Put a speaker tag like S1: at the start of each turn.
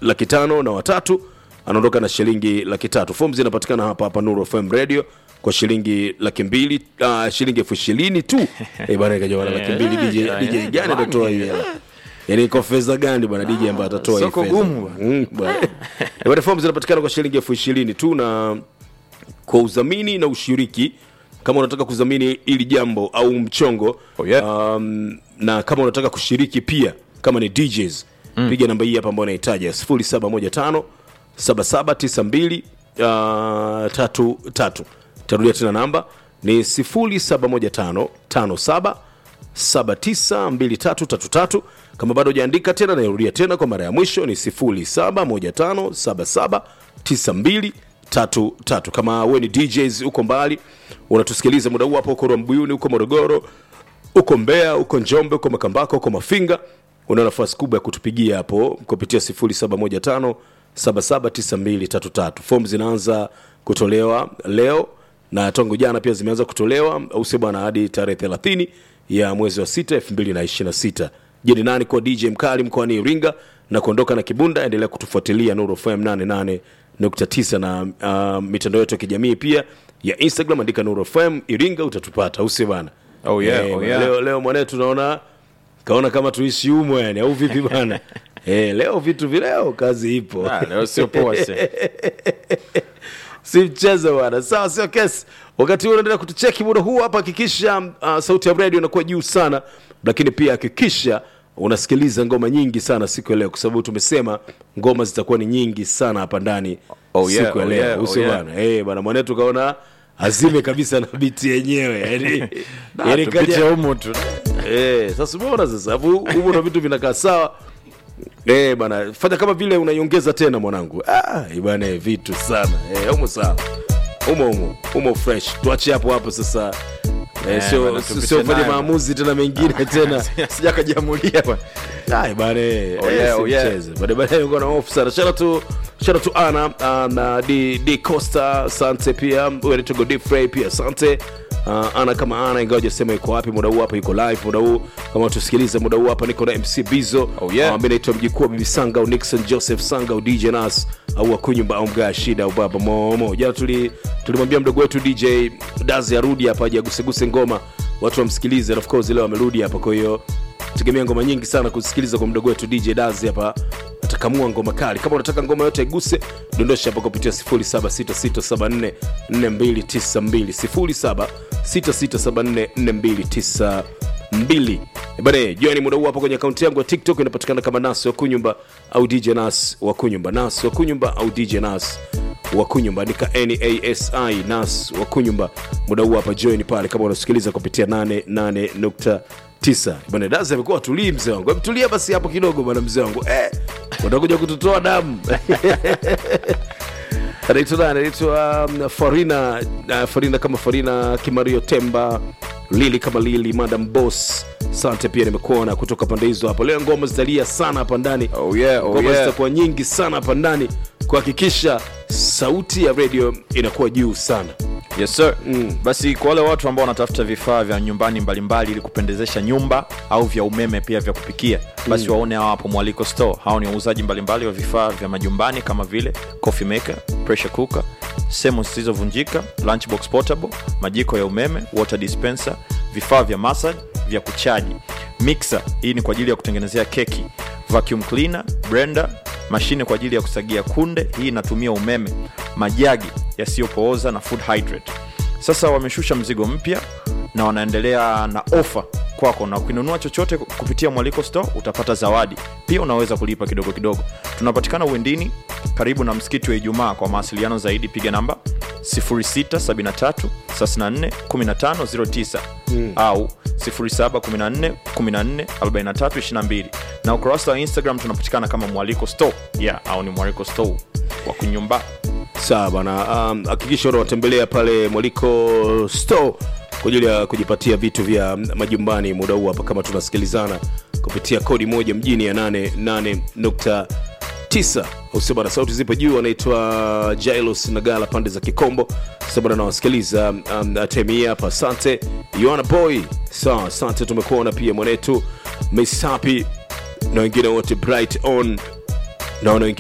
S1: laki tano na watatu anaondoka na shilingi laki tatu fomu zinapatikana hapa hapa nuru fm radio kwa shilingi laki mbili uh, shilingi elfu ishirini tu Eh, bwana ikaja laki mbili DJ, DJ gani atatoa hii hela yani kwa fedha gani bwana DJ ambaye atatoa hii
S2: Soko
S1: fedha
S2: gumu bwana.
S1: Mm, bwana Eh, bwana fomu zinapatikana kwa shilingi elfu ishirini tu na kwa udhamini na ushiriki kama unataka kudhamini ili jambo au mchongo
S2: Oh, yeah.
S1: um, na kama unataka kushiriki pia kama ni DJs mm. piga namba hii hapa ambayo unahitaji 0715 7792 uh, tatu tatu tarudia tena namba ni 0715 57 792333 kama bado hujaandika tena nairudia tena kwa mara ya mwisho ni 0715779233 kama we ni djs uko mbali unatusikiliza muda huu hapo uko rwambuyuni uko morogoro uko mbeya uko njombe uko makambako uko mafinga una nafasi kubwa ya kutupigia hapo kupitia 0715 779233 fomu zinaanza kutolewa leo na tangu jana pia zimeanza kutolewa au sio bwana hadi tarehe 30 ya mwezi wa 6 2026 je ni nani kwa dj mkali mkoani iringa na kuondoka na kibunda endelea kutufuatilia nuru fm 88.9 na uh, mitandao yetu ya kijamii pia ya instagram andika nuru fm iringa utatupata au sio bwana
S2: Oh yeah,
S1: Eh,
S2: oh yeah.
S1: leo, leo mwanetu tunaona kaona kama tuishi humo yani au vipi bana eh, leo vitu vileo kazi ipo
S2: Ah, leo sio poa se.
S1: si mchezo bwana sawa sio kesi wakati huu unaendelea kutucheki muda huu hapa hakikisha uh, sauti ya radio inakuwa juu sana lakini pia hakikisha unasikiliza ngoma nyingi sana siku ya leo kwa sababu tumesema ngoma zitakuwa ni nyingi sana hapa ndani
S2: Oh yeah,
S1: siku ya
S2: oh
S1: leo
S2: yeah, oh
S1: usio
S2: yeah.
S1: bwana eh bwana mwanetu kaona azime kabisa na biti yenyewe yani yani
S2: Tupite
S1: kaja
S2: humu tu.
S1: Eh, sasa umeona sasa hapo huko na vitu vinakaa sawa. Eh, bana fanya kama vile unaiongeza tena mwanangu. Ah, eh, bana eh, vitu sana. Eh, humo sawa. Humo humo, humo fresh. Tuache hapo hapo sasa. Eh,
S2: Eh,
S1: sio
S2: bana, tupite
S1: sio fanye
S2: nayo.
S1: maamuzi tena mengine tena.
S2: Sijakajamulia bwana.
S1: Ai bana. eh,
S2: Oh, yeah,
S1: si
S2: oh, yeah.
S1: mchezo. Bana bana yuko na off sana. Shout out to shout out to Ana uh, na D D Costa, asante pia. Wewe ni Togo Deep Fry pia, asante. Uh, ana kama ana ingawa hajasema yuko wapi muda huu hapa yuko live muda huu kama tusikilize muda huu hapa niko na MC Bizo
S2: Oh, yeah.
S1: uh, mimi naitwa mjikuu wa Bibi Sanga au Nixon Joseph Sanga au DJ Nas au Akunyumba au Mga Shida au Baba Momo jana tuli tulimwambia mdogo wetu DJ Dazi arudi hapa aje aguseguse ngoma watu wamsikilize and of course leo amerudi hapa kwa hiyo tegemea ngoma nyingi sana kusikiliza kwa mdogo wetu DJ Dazi hapa atakamua ngoma kali kama unataka ngoma yote iguse dondosha hapa kupitia 0766744292 0766744292 bane jioni muda huu hapa kwenye akaunti yangu ya tiktok inapatikana kama nas wa kunyumba au dj nas wa kunyumba nas wa kunyumba au dj nas wa kunyumba andika nasi nas wa kunyumba muda huu hapa join pale kama unasikiliza kupitia 88.9 bwana dazi amekuwa tulii mzee wangu Hebu tulia basi hapo kidogo bwana mzee wangu eh, utakuja kututoa damu anaitwa nani anaitwa um, farina uh, farina kama farina kimario temba lili kama lili madam boss sante pia nimekuona kutoka pande hizo hapo leo ngoma zitalia sana hapa ndani
S2: Oh yeah, oh
S1: ngoma
S2: yeah.
S1: zitakuwa nyingi sana hapa ndani kuhakikisha sauti ya radio inakuwa juu sana
S2: Yes sir. Mm. Basi kwa wale watu ambao wanatafuta vifaa vya nyumbani mbalimbali ili kupendezesha nyumba au vya umeme pia vya kupikia, basi mm. waone hao hapo Mwaliko Store. Hao ni wauzaji mbalimbali wa vifaa vya majumbani kama vile coffee maker, pressure cooker, sehemu zisizovunjika, lunchbox portable, majiko ya umeme, water dispenser, vifaa vya massage, vya kuchaji, mixer, hii ni kwa ajili ya kutengenezea keki, vacuum cleaner, blender, mashine kwa ajili ya kusagia kunde, hii inatumia umeme, majagi yasiyopooza na food hydrate. Sasa wameshusha mzigo mpya na wanaendelea na ofa kwako, na ukinunua chochote kupitia Mwaliko Store utapata zawadi pia, unaweza kulipa kidogo kidogo. Tunapatikana Uwendini, karibu na msikiti wa Ijumaa. Kwa mawasiliano zaidi piga namba 0673 34 1509 au 0714 14 43 22 na ukurasa wa Instagram tunapatikana kama Mwaliko Store yeah, au ni Mwaliko Store wa kunyumba
S1: sawa bana um, hakikisha unawatembelea pale mwaliko store kwa ajili ya kujipatia vitu vya majumbani muda huu hapa kama tunasikilizana kupitia kodi moja mjini ya 88.9 usio bana sauti zipo juu anaitwa jailos nagala pande za kikombo sasa bana nawasikiliza um, time hii hapa asante yoana boy sawa asante tumekuona pia mwanetu misapi na wengine wote bright on naona wengine